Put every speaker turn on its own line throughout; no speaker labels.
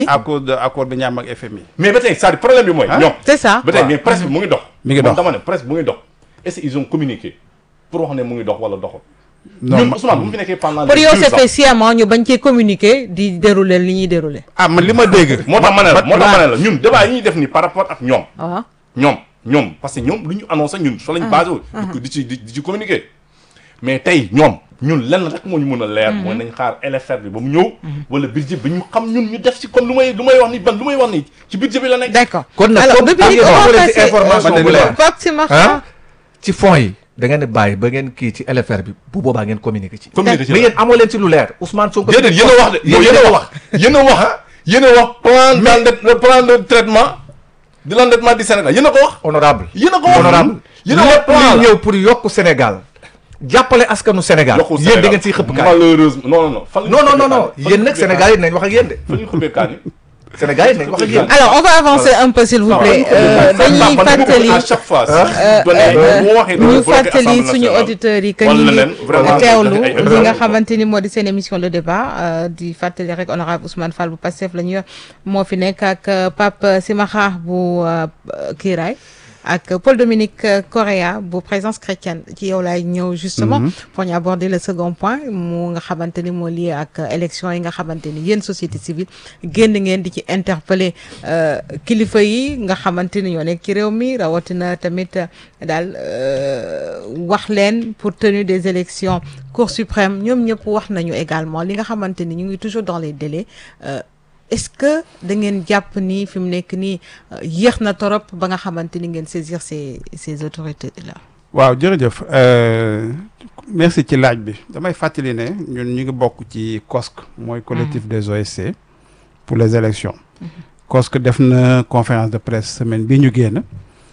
à cause de accord bi ñaam ak FMI.
mais ba tey c'est-à-dire problème bi mooy. ñoom
c'est ça.
ba tey
waaw.
mais presse bi mu ngi dox.
Mi ngi
Man
dox.
dama ne presse bi mu ngi dox est-ce qu'ils ont communiqué pour wax ne mu ngi dox wala doxul.
non
ñun
ma-
Ousmane bu mu fi nekkee pendant.
pour yow
deux
c'est
ans.
fait sciemment ñu bañ cee communiquer di dérouler li ñuy dérouler.
ah man li ma dégg.
moo tax ma ne la moo tax ma
waaw.
ne la ñun débat yi ñuy def nii par rapport ak ñoom.
waaw.
ñoom ñoom parce que ñoom lu ñu annoncé ñun soo lañ basé wu. di ko di ci di di ci communiquer. mais tey ñoom ñun lenn rek moo ñu mën a leer. mooy nañ xaar LFR bi ba mu ñëw. wala budget bi ñu xam ñun ñu def ci comme lu may lu may wax ni ban lu may wax ni ci budget bi la nekk.
d'accord
kon nag
alors
comme
depuis
am
on
ngeen
va
waxu leen ci
passer
information
bu
euh,
leer.
Pape Simakha.
ah ci fonds yi da ngeen di bàyyi ba ngeen kii ci LFR bi bu boobaa ngeen communiquer ci.
communiquer ci
mais
la.
yéen amoo leen ci lu leer Ousmane Sonko.
déedéet yéen a wax de
yow
yéen a wax yéen a wax ah yéen a wax plan d'endette plan de traitement de l'endettement du Sénégal yéen a ko wax.
honorable
yéen a ko wax
honorable
yéen a wax
lépp
plan
luy
la.
ñëw pour yokk Sénégal jàppale askanu Sénégal
yokkul
yéen da ngeen ciy xëpp kaay
malheureusement non non non. fan la ñu
non non
xëppee
non non
kaani?
yéen nag Sénégal yi dinañ wax ak yéen de
fan la ñu xëppee kaani?
Sénégal yi dinañ wax ak yéen
alors on va avancer un peu s'il vous plaît euh, dañuy fàttali
à chaque fois.
euh,
donné bu ma waxee
ñu
dama bloqué
fàttali
Assemblée
suñu
nationale.
auditeurs yi que
Wala
ñu
leen vraiment
ngi teewlu
def ay
li nga
erreurs.
xamante ni moo di seen émission le débat euh, di fàttali rek honorable Ousmane Fall bu Pastef la ñu yor moo fi nekk ak euh, Pape Simakha bu euh, Kiiraay ak Paul Dominique euh, Correa bu présence chrétienne ci yow laay ñëw justement pour ñu aborder le second point mu nga xamante ni moo lié ak euh, élection yi nga xamante ni yéen société civile génn ngeen di ci interpeller euh, kilifa yi nga xamante ni ñoo nekk ci réew mi rawatina tamit euh, daal euh, wax leen pour tenue des élections Cour suprême ñoom ñëpp wax nañu également li nga xamante ni ñu ngi toujours dans les délais euh, est-ce que da ngeen jàpp ni fi mu nekk nii euh, yéex na torop ba nga xamante ni ngeen saisir ces ces autorités là.
waaw jërëjëf euh, merci ci laaj bi damay fàttali ne ñun ñu ngi bokk ci COSC mooy collectif des OSC pour les élections COSC def na conférence de presse semaine bi ñu génn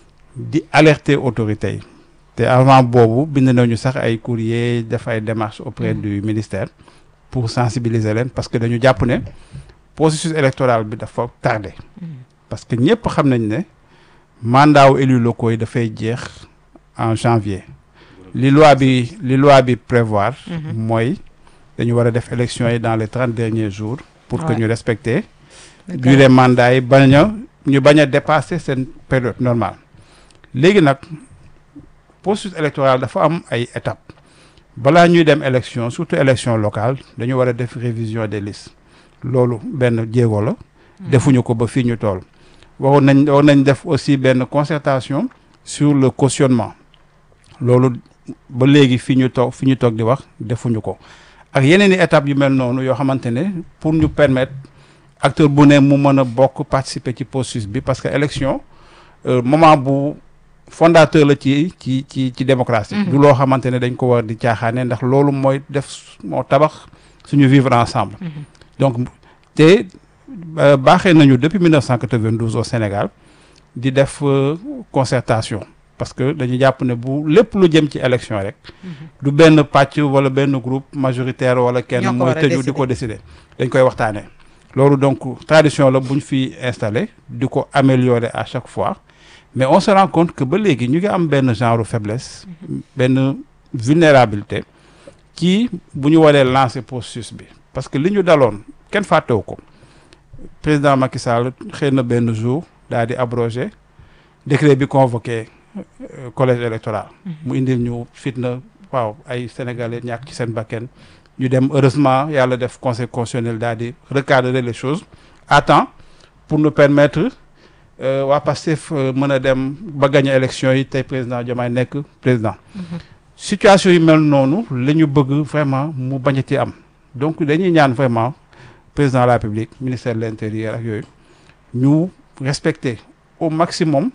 di alerter autorités yi te avant boobu bind nañu sax ay courrier def ay démarches auprès du ministère pour sensibiliser leen parce que dañu jàpp ne processus électoral bi dafa tardé parce que ñëpp xam nañ ne mandat wu élus locaux yi dafay jeex en janvier li loi bi li loi bi prévoir mooy dañu war a def élection yi dans les trente derniers jours pour que
Ouais.
ñu respecter durée mandat yi bañ a ñu bañ a dépasser seen période normale léegi nag processus électoral dafa am ay étapes balaa ñuy dem élection surtout élection locale dañu war a def révision des listes loolu benn jéego la defuñu ko ba fii ñu toll waroon nañ waroon nañ def aussi benn concertation sur le cautionnement loolu ba léegi fi ñu toog fi ñu toog di wax defuñu ko ak yeneen i étapes yu mel noonu yoo xamante ne pour ñu permettre acteur bu ne mu mën a bokk participer ci processus bi parce que élection euh, moment bu fondateur la ci ci ci ci démocratie du loo xamante ne dañ ko war di caaxaane ndax loolu mooy def moo tabax suñu vivre ensemble donc te euh, baaxee nañu depuis 1992 au Sénégal di def euh, concertation parce que dañu jàpp ne bu lépp lu jëm ci élection rek du benn pàcc wala benn groupe majoritaire wala kenn
Ñoo ko
mooy
war a
tëju di ko décider dañ koy waxtaanee loolu donc tradition la bu ñu fi installé di ko améliorer à chaque fois mais on se rend compte que ba léegi ñu ngi am benn genre faiblesse benn vulnérabilité ci bu ñu waree lancer processus bi parce que li ñu daloon kenn fàttewu ko président Macky Sall xëy na benn jour daal di abrogé décret bi convoqué euh, collège électoral mu indil ñu fitna waaw ay sénégalais ñàkk ci seen bakken ñu dem heureusement yàlla def conseil constitutionnel daal di recadrer les choses à temps pour nous permettre euh, waa Pastef euh, mën a dem ba gagner élection yi tey président Diomaye nekk président situation yi mel noonu la ñu bëgg vraiment mu bañati am donc dañuy ñaan vraiment président de la République ministère de l'intérieur ak yooyu ñu respecter au maximum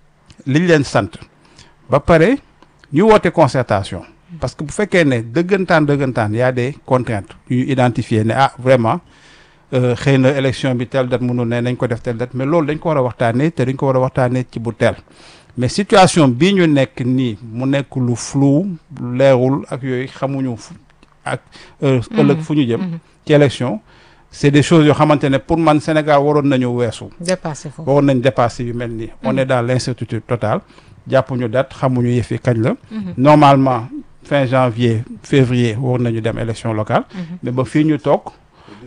liñ leen sant ba pare ñu woote concertation parce que bu fekkee ne dëggantaan dëggantaan y a des contraintes yu ñu identifier ne ah vraiment euh, xëy na élection bi telle date mënul ne nañ ko def telle date mais loolu dañ ko war a waxtaanee te dañ ko war a waxtaanee ci bu teel mais situation bii ñu nekk nii mu nekk lu flou lu leerul ak yooyu xamuñu fu ak euh, ëllëg fu ñu jëm ci élection c'est des choses yoo xamante ne pour man Sénégal waroon nañu weesu
dépassé foofu.
waroon nañ dépasser yu mel nii on est dans l'incertitude totale jàppuñu date xamuñu yëf yi kañ la normalement fin janvier février waroon nañu dem élection locale mais ba fii ñu toog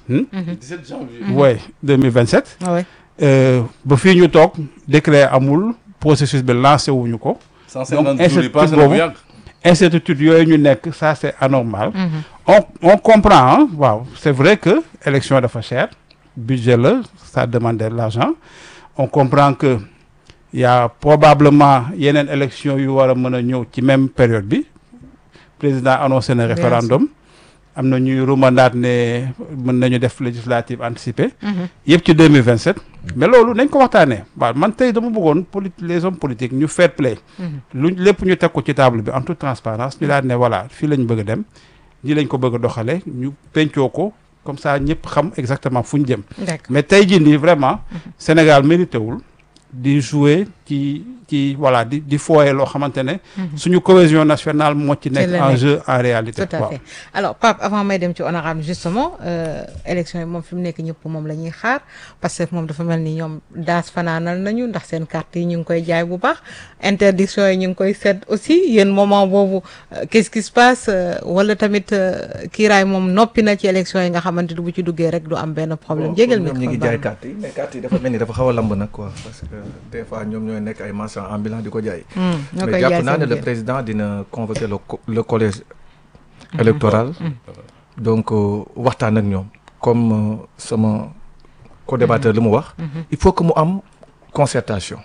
17 janvier.
ouais 2027
ah ouais.
euh, ba fii ñu toog décret amul processus bi lancé wuñu ko
150
Donc,
jours yi passé na bu
boobu-
yàgg.
incertitude yooyu ñu nekk ça c'est anormal on on comprend hein, waaw c'est vrai que élection dafa cher budget la ça demande de l'argent on comprend que il y a probablement yeneen élection yu war a mën a ñëw ci même période bi président annoncé na
Bien
référendum am na ñuy rumandaat ne mën nañu def législative anticipée yëpp ci 2027 mais loolu nañ ko waxtaanee waaw man tey dama bëggoon poli les hommes politiques ñu fair play lu lépp ñu teg ko ci table bi en toute transparence ñu daal ne voilà fii lañ bëgg a dem nii lañ ko bëgg a doxale ñu pencoo ko comme ça ñëpp xam exactement fu ñu jëm
d'accord
mais tey jii nii vraiment Sénégal mérité wul di jouer ci ci voilà di di fooye loo xamante ne suñu cohésion nationale moo ci nekk
la
en
nekk.
jeu en réalité
tout à
waaw
fait alors Pape avant may dem ci honorable justement euh, élection yi moom fi mu nekk ñëpp moom la ñuy xaar parce que moom dafa mel ni ñoom daas fanaanal nañu ndax seen carte yi ñu ngi koy jaay bu baax interdiction yi ñu ngi koy seet aussi yéen moment boobu euh, qu'est-ce qui se passe euh, wala tamit euh, kiiraay moom noppi na ci élection yi nga xamante ni bu ci duggee rek du am benn problème jégal mi
ñoom ñi ngi jaay carte yi mais carte yi dafa mel ni dafa xaw a lamb nag quoi parce que des fois ñoom ñooy nekk ay marchands ambulants di ko jaay
ñoo
mais
koy jaay
jàpp naa ne
seen
le
biir.
président dina convoquer le co- le collège électoral donc euh, waxtaan ak ñoom comme euh, sama co-débatteur li mu wax il faut que mu am concertation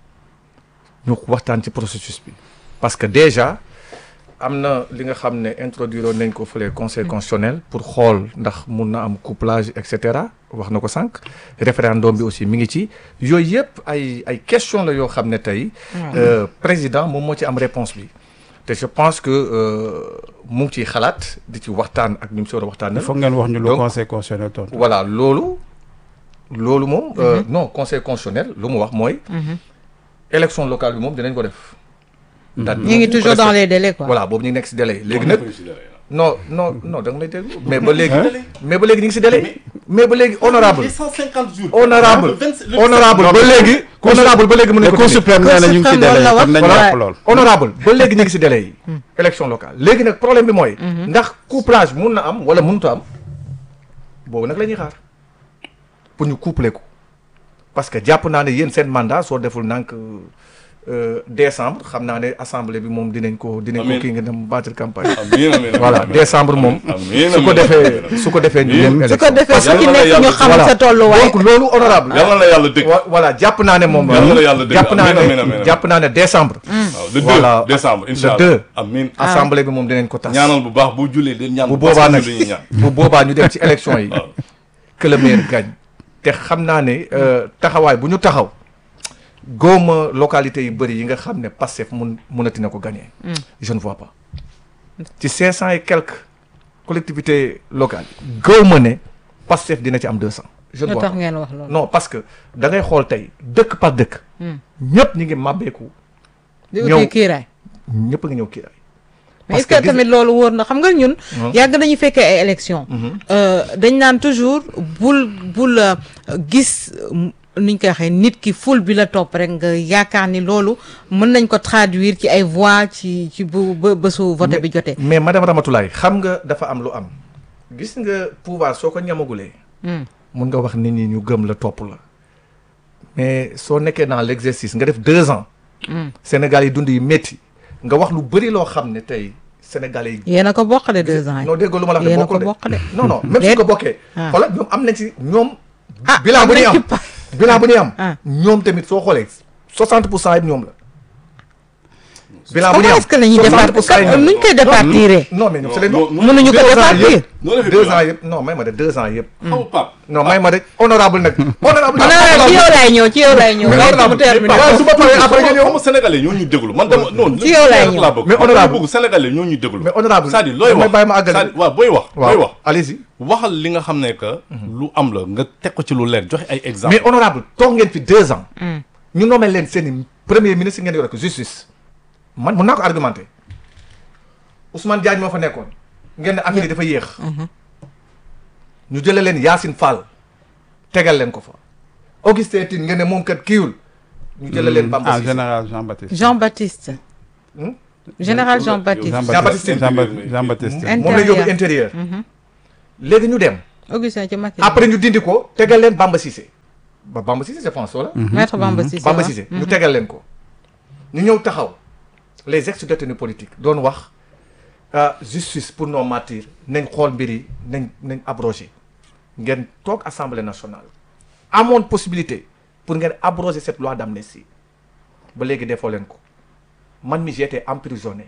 ñu waxtaan ci processus bi parce que déjà am na li nga xam ne introduire nañ ko fële conseil constitutionnel pour xool ndax mun na am couplage et cetera wax na ko sànq référendum bi aussi mi ngi ci yooyu yëpp ay ay question la yoo xam ne tey euh, président moom moo ci am réponse bi te je pense que euh, mu ngi ciy xalaat di ci waxtaan ak ñu mu si war a waxtaan
il faut ngeen wax ñu lu
Donc-
conseil constitutionnel tontu
voilà loolu loolu moom euh, non conseil constitutionnel lu mu wax mooy élection locale bi moom dinañ ko def date bi
ñu ngi
moom
toujours dans les délais quoi
voilà boobu ñu ngi nekk si délai yi léegi nag non non non da nga may déglu mais ba léegi
Hein?
mais ba léegi ñu ngi si délai mais ba léegi honorable
Les 150 jours.
honorable
Le 20 le
honorable ba léegi honorable ba léegi mën
le
nañ ko
cour
dindi.
suprême nee na ñu ngi ci
Cour suprême
délai
loolu la
kon nañu
wax.
wax lool
honorable ba léegi ñu ngi si délai yi élection locale léegi nag problème bi mooy ndax couplage mun na am wala mënut a am boobu nag la ñuy xaar pour ñu coupler ko parce que jàpp naa ne yéen seen mandat soo deful nank euh, décembre xam naa ne assemblée bi moom dinañ ko dinañ ko
Amiin.
kii nga dem battre campagne
Amiin amiin
voilà
amiin.
décembre moom
Amiin,
su ko
amiin,
defee
amiin.
su ko defee ñu
Amiin.
dem
su ko
élection
defee su ci
Yàlla na
nekk
yàlla
ñu xam
def-
sa tolluwaay
donc loolu honorable
Yàlla na yàlla dëgg.
wa- voilà jàpp naa ne moom
Yàlla na yàlla dëgg.
jàpp naa
Amiin, amiin,
ne
amiin.
jàpp naa ne décembre
waaw le 2
Voilà.
décembre
le
incha
deux.
allah. amiin.
assemblée bi moom dinañ ko tas
ñaanal bu baax boo jullee den ñaan
bu
baax
boobaa
parce
nag
que dañuy ñaan.
bu boobaa ñu dem ci élection yi
waaw.
que le maire gagne te xam naa ne euh, taxawaay bu ñu taxaw góoma localité yu bëri yi nga xam ne Pastef mun munati na ko gagner je ne vois pas ci cinq cent et quelques collectivités locales góoma ne Pastef dina ci am deux cent je ne
lu
vois
tax
pas
ngeen wax loolu
non parce que da ngay xool tey dëkk par dëkk ñëpp ñi ngi màbbeeku
di
ñëw-
uti kiiraay
ñëpp a ngi ñëw kiiraay
mais
Parce
est-ce que
que gis-
tamit loolu wóor na xam nga ñun yàgg nañu fekkee ay élection dañ naan toujours bul bul euh, gis euh, niñ koy waxee nit ki ful bi la topp rek nga yaakaar ni loolu mën nañ ko traduire ci ay voix ci ci bu ba bésu vote bi jotee
mais madame Ramatoulaye xam nga dafa am lu am gis nga pouvoir soo ko ñamagulee mun nga wax nit ñi ñu gëm la topp la mais soo nekkee dans l'exercice nga def deux ans Sénégal yi dund yi métti nga wax lu bëri loo xam ne tey Sénégalais yi
yéen a ko bokkale deux ans yi
non dégg lu ma la wax
yéen
de
a ko
bokkul de
bokk de
non non même suñ ko bokkee
Ah.
xoolal ñoom am nañ ci ñoom
Ah,
bilan
am
bu ñuy
nañ ci
am
pa-
bilan bu ñuy am
Ah.
ñoom tamit soo xoolee 60 pour cent yëpp ñoom la bilan bu ñuy
comment
am
est-ce que la ñuy
60
départ
pour cent yi ñoom
nuñ koy départiré
non mais ñoom c'est les
non, non,
mënuñu ko
deux ans
départir
yëpp
noonu la fi
deux
bilan.
ans yëpp non may ma de deux ans yëpp
xaw Pape.
non may ma de honorable nag honorable
non non ci yow laay ñëw ci yow laay ñëw
Mais
bàyyi ko mu
honorable,
terminé
waaw su ma paree après nga
xam
ñëw
nga sénégalais ñoo ñuy déglu man dama non
Ci yow laay
rek
ñëw.
laa bëgg
Mais
man
honorable.
dama bëgg sénégalais ñoo ñuy déglu
mais honorable
c'est-à-dire looy
damay
wax
bàyyi ma àggali.
c'est-à-dire waaw booy wax booy wax
waaw allez-y
waxal li nga xam ne que lu am la nga teg ko ci lu leer joxe ay exemple
mais honorable toog ngeen fi deux ans ñu nommé leen seen i premier ministre ngeen yore ko justice man mun naa ko argumenté Ousmane Diagne moo fa nekkoon ngeen ne affaire yi dafa yéex ñu jëlee leen Yacine Fall tegal leen ko fa Augustin Tine ngeen ne moom kat kiiwul ñu jëlee leen Bamba
ah
Cissé
général Jean-Baptiste
Jean-Baptiste
Hmm?
général Jean-Baptiste
Jean-Baptiste
Jean-Baptiste Jean-Baptiste
Intérieur.
moom la yóbbu intérieur léegi ñu dem
Augustin ci Macky
après ñu dindi ko tegal leen Bamba Cissé ba Bamba Cissé je pense wala
maître Bamba Cissé
Bamba
waaw.
Cissé ñu tegal leen ko ñu ñëw taxaw les ex détenus politiques doon wax ah, justice pour nos martyrs nañ xool mbir yi nañ nañ abrogé ngeen toog assemblée nationale amoon possibilité pour ngeen abroger cette loi d'amnistie ba léegi defoo leen ko man mi j'étais emprisonné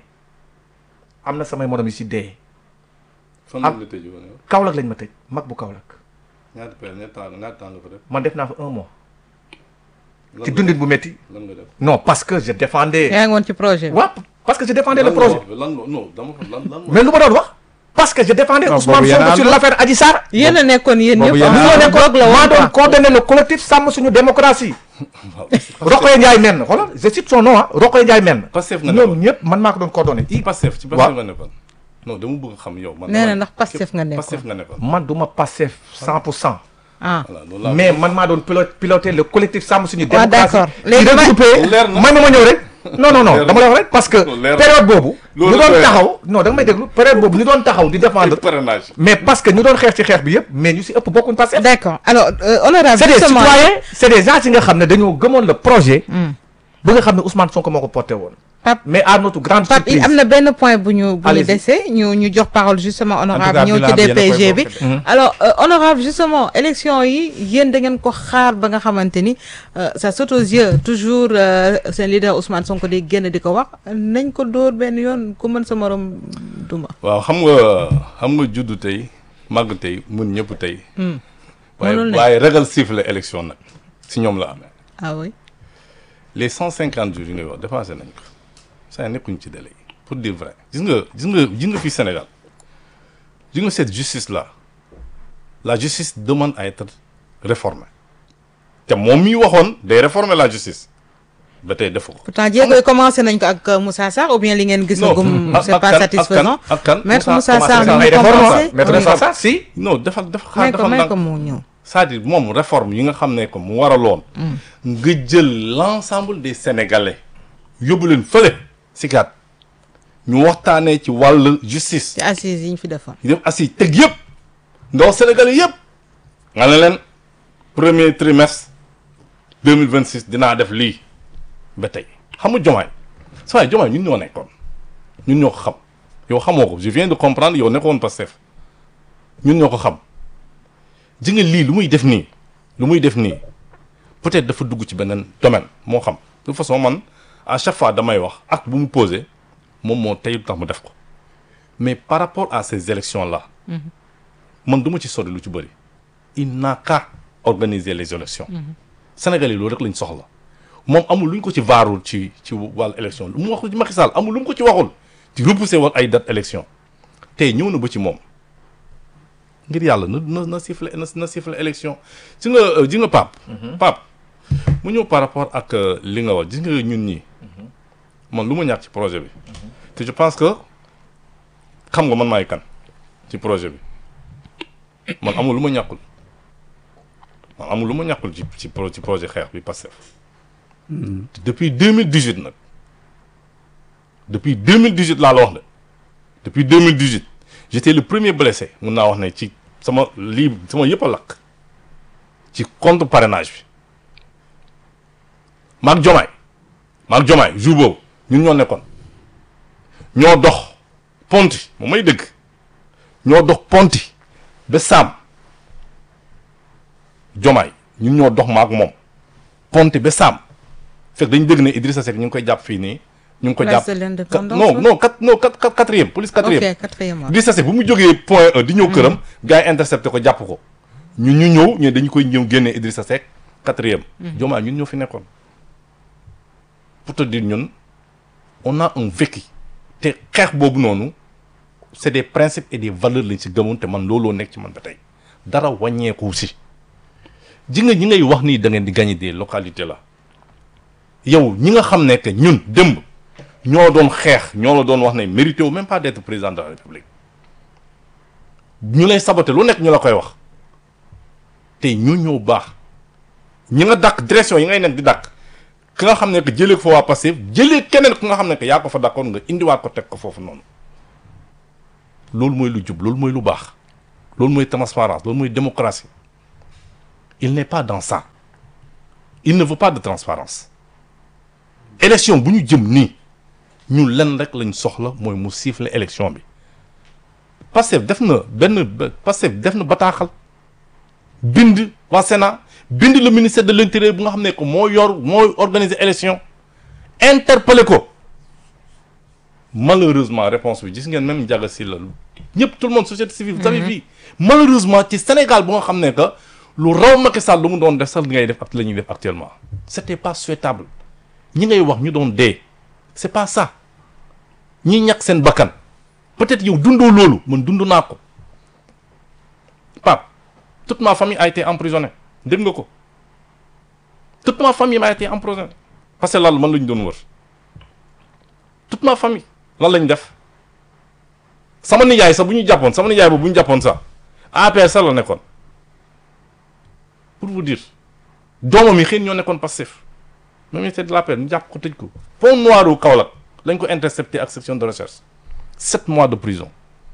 am na samay morom yi si dee
fan
Am-
la tëjee woon yow
Kaolack lañ ma tëj mag bu Kaolack
ñaata période ñaata temps ñaata temps nga fa def
man def naa fa un mois
lan
ci
nga
dundin bu métti
lan nga def
non parce que je défendais
yaa ngi woon ci projet bi.
waaw parce que je défendais le
Lan nga
projet
wax lan nga- non dama lan lan
mais lu ma doon wax parce que je défendais
Non,
Ousmane
boobu yéen a
Sonko sur
ànd.
l'affaire Adji Sarr
yéen a nekkoon yéen
Boobu
ñëpp.
yéen a
ah,
ànd.
moo nekkoon
bloc la
maa
woon
doon
quoi.
coordonner le collectif sàmm suñu démocratie Rokhaya Ndiaye menn xoolal je cite son nom ah Rokhaya Ndiaye menn
Pastef nga
ñoom
nekkoon
ñëpp man maa ko doon coordonner
ci Pastef ci
Waaw.
Pastef nga nekkoon non dama bëgg xam yow man
nee na
dama-
ndax Pastef nga nekkoon.
Pastef nga nekkoon
man du ma passé cent pour cent
ah
voilà loolu laa
mais man maa doon pilo piloter le collectif sàmm suñu
waaw
démocratie
d'accord
ci
léegi ma
regroupé
Leer na.
may ma ma ñëw rek non non non
Leer
dama
na.
la wax rek parce que
Loolu leer na.
période boobu
Loolu
ñu doon
doy na.
taxaw non da nga may déglu période boobu ñu doon taxaw di défendre
parrainage
mais parce que ñu doon xeex ci xeex bi yëpp mais ñu si ëpp bokkuñ passé
d'accord alors euh, honorable
c'est des
justement
citoyens c'est des gens yi nga xam ne dañoo gëmoon le projet ba nga xam ne Ousmane Sonko moo ko porté woon
Pape
mais à notre grande
Pape
surprise
am na benn point bu ñu bu ñu
Allez-y.
dese ñu ñu jox parole justement honorable
cas,
ñëw
bilan
ci
bi yéen a koy
DPG bi
bokk
alors euh, honorable justement élection yi yéen da ngeen ko xaar ba nga xamante ni euh, ça saute aux yeux toujours euh, seen leader Ousmane Sonko di génn di ko wax nañ ko dóor benn yoon ku mën sa morom duma
waaw xam nga xam nga juddu tey màgg tey mun ñëpp tey waaye
Mënul ne.
waaye ragal siffle élection nag si ñoom la amee
ah oui
les cent cinquante jours yi ngay wax dépassé nañ ko saa nekkuñ ci délai pour dire vrai gis nga gis nga gis nga fii Sénégal gis nga cette justice là la justice demande à être réformée te moom mi waxoon day réformer la justice ba tey defu ko.
pourtant jéego yi commencé nañ ko ak euh, Moussa Sarr ou bien li ngeen gis gum
ak-
c'est
ak
pas
kan-
satisfaisant
ak kan
maître
Moussa
Moussa Sarr
commencé
mi
na
ngi
ay réformes,
commencé
maître
oui.
Moussa Sarr si
non dafa dafa xaar
may ko
dafa
may
ndànk
ko mu ñëw
c'est-à-dire moom réforme yi nga xam ne que mu waraloon nga jël l'ensemble des sénégalais yóbbu leen fële si kat ñu waxtaanee ci wàllu justice
ci assises yi ñu fi defoon
ñu def assis teg yëpp ndaw sénégalais yëpp nga ne leen premier trimestre deux mille vingt six dinaa def lii ba tey xam nga jomaay saa waay jomaay ñun ñoo nekkoon ñun ñoo ko xam yow xamoo ko je viens de comprendre yow nekkoon Pastef ñun ñoo ko xam ji nga lii lu muy def nii lu muy def nii peut-être dafa dugg ci beneen domaine moo xam de toute façon man à chaque fois damay wax acte bu mu posé moom moo tey lu tax mu def ko mais par rapport à ces élections là man du ma ci sori lu ci bëri il n'a qu'à organiser les élections Sénégal yi loolu rek lañ soxla moom amul lu ñu ko ci vaarul ci ci wàllu élection lu mu waxul ci Macky Sall amul lu mu ko ci waxul ci repousser wal ay date élection tey ñëw na ba ci moom ngir yàlla na na na siffler na na siffler élection ci nga euh, ji nga Pape Pape mu ñëw par rapport ak euh, li nga wax gis nga ñun ñii man lu ma ñàkk ci projet bi te je pense que xam nga man maay kan ci projet bi man amul lu ma ñàkkul man amul lu ma ñàkkul ci ci pro ci projet xeex bi Pastef depuis 2018 nag depuis 2018 laa la wax de depuis 2018 j'étais le premier blessé mun naa wax ne ci sama lii sama yëpp a lakk ci contre parrainage bi maag jomaay maag jomaay jour boobu ñun ñoo nekkoon ñoo dox ponti moom may dëgg ñoo dox ponti ba saam jomaay ñun ñoo dox maag moom ponti ba saam fekk dañu dëgg ne Idrissa Seck ñu ngi koy jàpp fii nii ñu ngi ko
Place
jàpp
de l'Indépendance,
non
ouais.
non quatre non quatre quatre- quatrième police quatrième
ok quatrième mois
Idrissa Seck bu mu jógee point E di ñëw këram gars yi intercepté ko jàpp ko ñu ñu ñëw ñu dañu koy ñëw génnee Idrissa Seck quatrième jomaay ñun ñoo fi nekkoon pour te dire ñun on a un vécu te xeex boobu noonu c'est des principes et des valeurs lañ si gëmoon te man looloo nekk ci man ba tey dara wàññeeku si ji nga ñi ngay wax nii da ngeen di gagner des localités là yow ñi nga xam ne que ñun démb ñoo doon xeex ñoo la doon wax ne mérité wu même pas d'être président de la république ñu lay saboter lu nekk ñu la koy wax te ñu ñoo baax ñi nga dàq direction yi ngay nekk di dàq ki nga xam ne que jëlee ko fa waa Pastef jëlee keneen ku nga xam ne que yaa ko fa dàqoon nga indiwaat ko teg ko foofu noonu loolu mooy lu jub loolu mooy lu baax loolu mooy transparence loolu mooy démocratie il n'est pas dans ça il ne veut pas de transparence élection bu ñu jëm nii ñun lenn rek lañ soxla mooy mu siffler élection bi Pastef def na benn Pastef def na bataaxal bind waa Sénat bind le ministère de l'intérieur bu nga xam ne que moo yor mooy organiser élection interpellé ko malheureusement réponse bi gis ngeen même Ndiaga Sylla ñëpp tout le monde société civile vous avez vu malheureusement ci Sénégal bu nga xam ne que lu raw Macky Sall lu mu doon def sax ngay def ak la ñuy def actuellement c'était pas souhaitable ñi ngay wax ñu doon dee c'est pas ça ñi ñàkk seen bakkan peut-être yow dundoo loolu man dund naa ko Pape toute ma famille a été emprisonnée dégg nga ko toute ma famille a été emprisonnée parce que lan man la ñu doon wër toute ma famille lan lañ def sama nijaay sax bu ñu jàppoon sama nijaay boobu bu ñu jàppoon sax APR sax la nekkoon pour vous dire doomam yi xëy ñoo nekkoon Pastef même ministère de l'APR ñu jàpp ko tëj ko pont noir u Kaolack lañ ko intercepté ak section de recherche sept mois de prison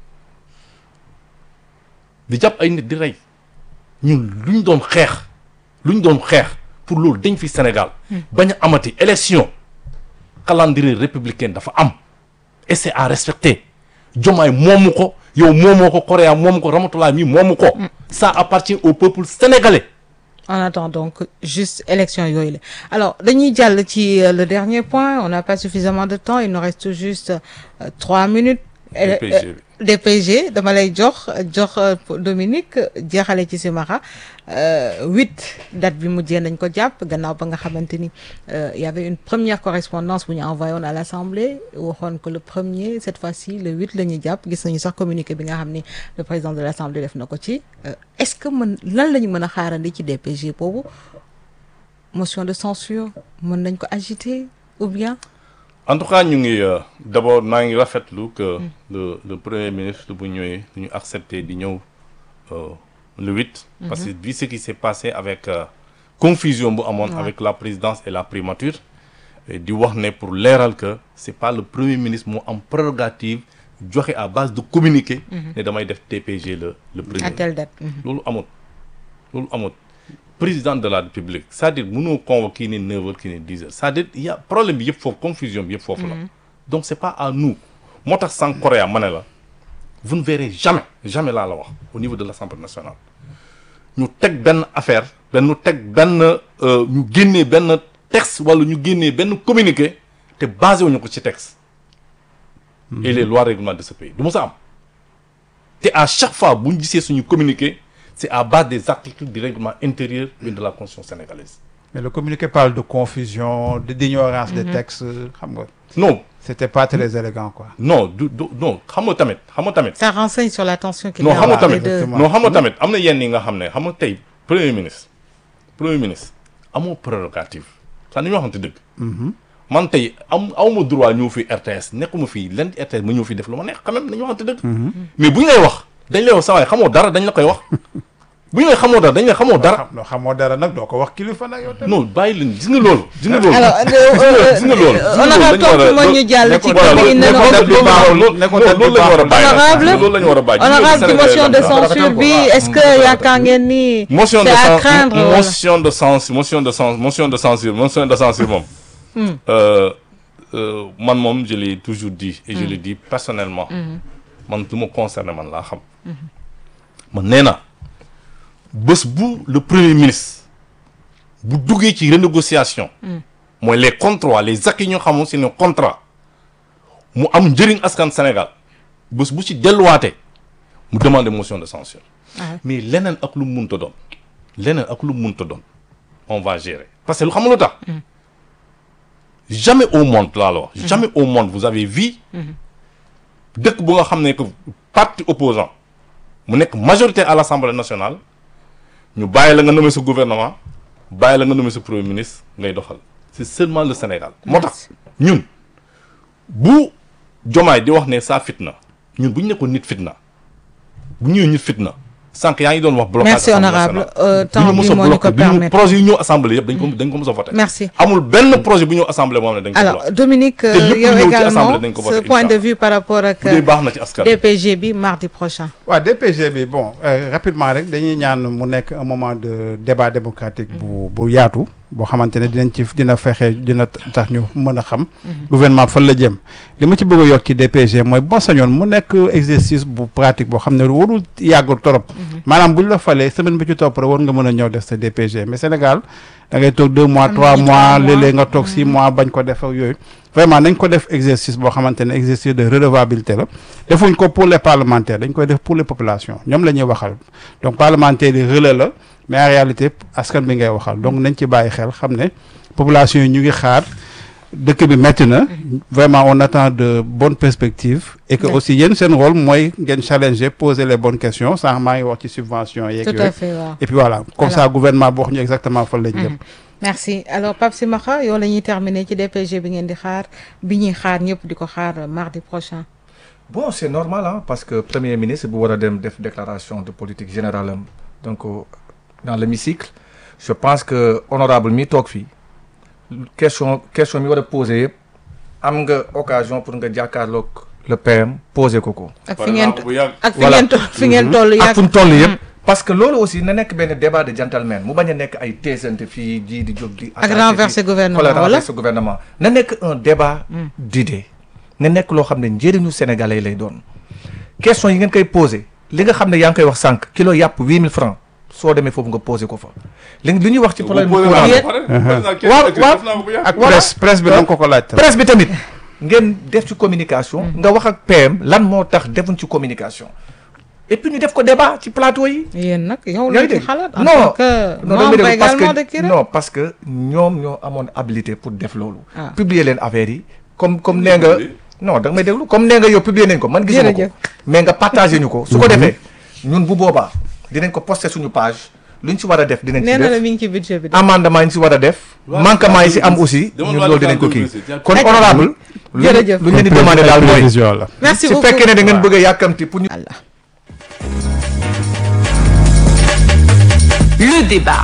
di jàpp ay nit di rey ñun lu ñu doon xeex lu ñu doon xeex pour loolu dañ fi Sénégal bañ a amati élection calendrier républicain dafa am et c'est à respecter Diomaye moomu ko yow moomoo ko Correa moomu ko Ramatoulaye mi moomu ko ça appartient au peuple sénégalais
on attend donc juste élection yooyu la alors dañuy jàll ci euh, le dernier point on n'a pas suffisamment de temps il nous reste juste euh, trois minutes Euh,
DPG bi.
euh, DPG dama lay jox jox euh, Dominique jeexale ci Simaxa huit date bi mujjee nañ ko jàpp gannaaw ba nga xamante ni euh, y avait une première correspondance bu ñu envoyé woon à l'Assemblée waxoon que le premier cette fois-ci le huit la ñuy jàpp gis nañu sax communiqué bi nga xam ni le président de l'Assemblée def na ko ci Euh, est-ce que mën lan la ñu mën a xaarandi ci DPG boobu motion de censure mën nañ ko agiter ou bien
en tout cas ñu ngi euh, d'abord maa ngi rafetlu que le le premier ministre bu ñëwee ñu accepté di ñëw euh, le 8 parce que vu ce qui s'est passé avec euh, confusion bu amoon avec la présidence et la primature et di wax ne pour leeral que c'est pas le premier ministre moo am prérogative joxe à base de communiqué ne damay def TPG le le premier
à telle date Mhm.
loolu amut loolu amut président de la république c'est-à-dire mënoo convoquer kii ne 9 heures kii ne 10 heures c'est-à-dire il y a problème bi yëpp foofu confusion bi yëpp foofu la donc c'est pas à nous moo tax sans Corée ma ne la vous ne verrez jamais jamais laa la wax au niveau de l'Assemblée nationale ñu teg benn affaire benn ñu teg benn euh, ñu génnee benn texte wala ñu génnee benn communiqué te basé wuñu ko ci texte et les lois règlements de ce pays du mu sa am te à chaque fois bu ñu gisee suñu communiqué c'est à base des articles du règlement intérieur et de la constitution sénégalaise
mais le communiqué parle de confusion de d'ignorance des textes xam nga
non
c'était pas très élégant quoi
non du du non xam nga tamit xam nga tamit
ça renseigne sur la tension qu'il y
non
a
xam nga
entre les
tamit
deux.
exactement.
non xam nga tamit am na yenn yi nga xam ne xam nga tey premier ministre premier ministre amoo prérogative sax ni ñu waxante dëgg man tey am awma droit ñëw fi RTS nekkuma fii len RTS ma ñëw fi def lu ma neex quand même nañu waxante dëgg mais bu ñu lay wax dañ lay wax sa waay xamoo dara dañ la koy wax bu ñu lay xamoo dara dañ lay xamoo dara
xam loo xamoo dara nag doo ko wax kilifa nag yow tamit
non bàyyi leen gis nga loolu gis nga loolu
alors
gis nga loolu
honorable tontu ma ñu jàll ci
voilà,
côté yi
loolu-
ne
loolu-
non
loolu baaxul.
loolu
nekkoon
loolu la ñu war a bàyyi
Honorable
loolu la ñu war a bàyyi
honorable ci motion de censure bi est-ce que yaakaar ngeen ni
motion de
c'est à
censure
craindre wala
motion de censure motion de censure motion de censure motion de censure moom euh, euh, man moom je l'ai toujours dit et je le dis personnellement man lu ma concerné man laa xam man nee na bés bu le premier ministre bu duggee ci renégociation mooy les contrats les acquis yi ñu xamoon c'est un contrat mu am njëriñ askan Sénégal bés bu ci delluwaatee mu demander motion de censure
Ah.
mais leneen ak lu mu munta doon leneen ak lu mu munta doon on va gérer parce que lu xam nga lu tax jamais au monde laa la wax jamais au monde vous avez vu dëkk bu nga xam ne que parti opposant mu nekk majorité à l'Assemblée nationale ñu bàyyi la nga nommer sa gouvernement bàyyi la nga nommer sa premier ministre ngay doxal c'est seulement le Sénégal moo tax ñun bu jomaay di wax ne saa fitna ñun bu ñu nekkoon nit fitna bu ñëwee nit fitna sànq yaa ngi doon wax blocage
merci
Assemblée
honorable
nationale.
Euh, temps
du ñu
bi
mës a
moo ñu
bloqué
ko
du ñu
permettre
projet yu ñëw assemblée yëpp dañ ko dañ ko mës a voté
merci
amul benn projet bu ñëw assemblée moom ne dañ ko
alors
bloqué
Dominique euh,
lépp lu
yow
ñëw ci
également
assemblée dañ ko voté,
ce point de
inch'Allah.
vue par rapport ak
bu dee baax na ci askan
DPG bi mardi prochain
waaw DPG bi bon euh, rapidement rek dañuy ñaan mu nekk un moment de débat démocratique bu bu yaatu boo xamante ne dinañ ci dina fexe dina tax ñu mën a xam gouvernement fan la jëm li ma ci bëgg a yokk ci DPG mooy boo sañoon mu nekk exercice bu pratique boo xam ne warul yàggul trop maanaam buñ la falee semaine bi ci topp rek war nga mën a ñëw def sa DPG mais Sénégal da ngay toog deux mois
Am
trois
nañu
mois
trois mois.
léeg-léeg nga toog six mois bañ ko def ak yooyu vraiment nañ ko def exercice boo xamante ne exercice de redevabilité la defuñ ko pour les parlementaires dañ koy def pour les populations ñoom la ñuy waxal donc parlementaires yi relais la mais en réalité askan bi ngay waxal donc nañ ci bàyyi xel xam ne population yi ñu ngi xaar dëkk bi métti na vraiment on attend de bonnes perspectives et que
Ouais.
aussi yéen seen rôle mooy ngeen challenger poser les bonnes questions sànq maa ngi wax ci subvention yeeg
tout
yooyu
à fait waaw
et puis voilà comme
Alors.
ça gouvernement bi wax ñu exactement fan lañ jëm
merci alors Pape Simakha yow la ñuy terminer ci DPG bi ngeen di xaar bi ñuy xaar ñëpp di ko xaar euh, mardi prochain
bon c'est normal hein, parce que premier ministre bu war a dem def déclaration de politique générale am donc euh, dans l'hémicycle je pense que honorable mi toog fii question question mi war a poser yëpp am nga occasion pour nga jàkkaarloog le PM poser ko ko.
ak
Pare
fi
naa
ngeen
ko bu yàgg.
ak fi
Voilà.
ngeen to- fi ngeen toll
ak
yàgg
fu mu toll yëpp. parce que loolu aussi na nekk benn débat de gentleman mu bañ a nekk ay teesante fii ji di jóg di.
ak
attaquer
renverser
fii.
gouvernement
wala
wala
renverser gouvernement na nekk un débat d'idées na nekk loo xam ne njëriñu sénégalais yi lay doon question yi ngeen koy posé li nga xam ne yaa ngi koy wax sànq kilo yàpp huit mille francs soo demee foofu nga posé ko fa li li ñuy wax ci problème
bu
bu
posé
courant
naa
bi
ko pare. Posé naa
waaw,
question
waaw.
def naa ko bu yàgg.
ak
Voilà.
presse presse bi da nga ko ko laaj tamit.
presse bi tamit ngeen def ci communication nga wax ak PM lan moo tax defuñ ci communication et puis ñu def ko débat ci plateau yi
yéen nag yow
yaa
la
ngi
ci
dégg
xalaat en
non
tant que
non
membre
damay déglu parce
également de
que
Kira
non parce que ñoom ñoo amoon habilité pour def loolu.
Ah.
publier leen affaire yi comme comme nee nga non da nga may déglu comme nee nga yow publier nañ ko man gisuma ko
Jërëjëf.
mais nga partagé ñu ko su ko defee ñun bu boobaa dinañ ko poster suñu page luñ ci war a def dinañ
nee
ci
na la
def
mi ngi ci budget bi de
amendement yi ñu ci war a def
Waaw,
manquement yi ci am
waaw,
aussi
demal
ñun
waa
loolu dinañ ko
Dakar
kii
Université.
kon
D'accord.
honorable lu
Jërëjëf.
lu ñu leen di demander daal mooy
prévision la.
merci
su
beaucoup
fekkee ne da ngeen bëgg a yàkkamti pour ñu
Allah.
Le débat.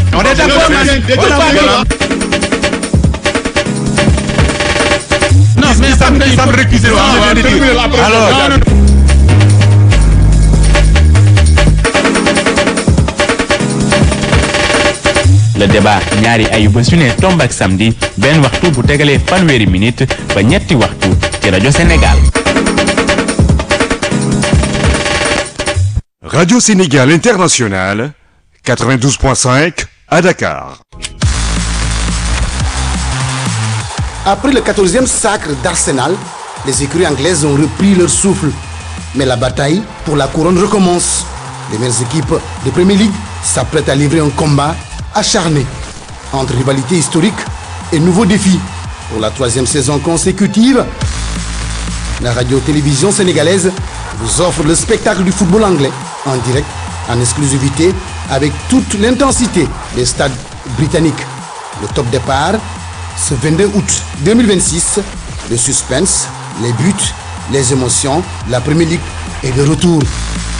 Non, mais ça me ça me récuser. Alors,
le débat ñaari ayuba su ne tomb ak samedi benn waxtu bu tegalee fanweeri minute ba ñetti waxtu ci rajo Sénégal.
Radio Sénégal International, 92.5 à Dakar.
Après le 14e sacre d'Arsenal, les écuries anglaises ont repris leur souffle. Mais la bataille pour la couronne recommence. Les meilleures équipes de Premier League s'apprêtent à livrer un combat acharné entre rivalité historique et nouveaux défis. Pour la troisième saison consécutive, la radio-télévision sénégalaise vous offre le spectacle du football anglais en direct, en exclusivité, avec toute l'intensité des stades britanniques. Le top départ, ce 22 août 2026, le suspense, les buts, les émotions, la Premier League est de retour.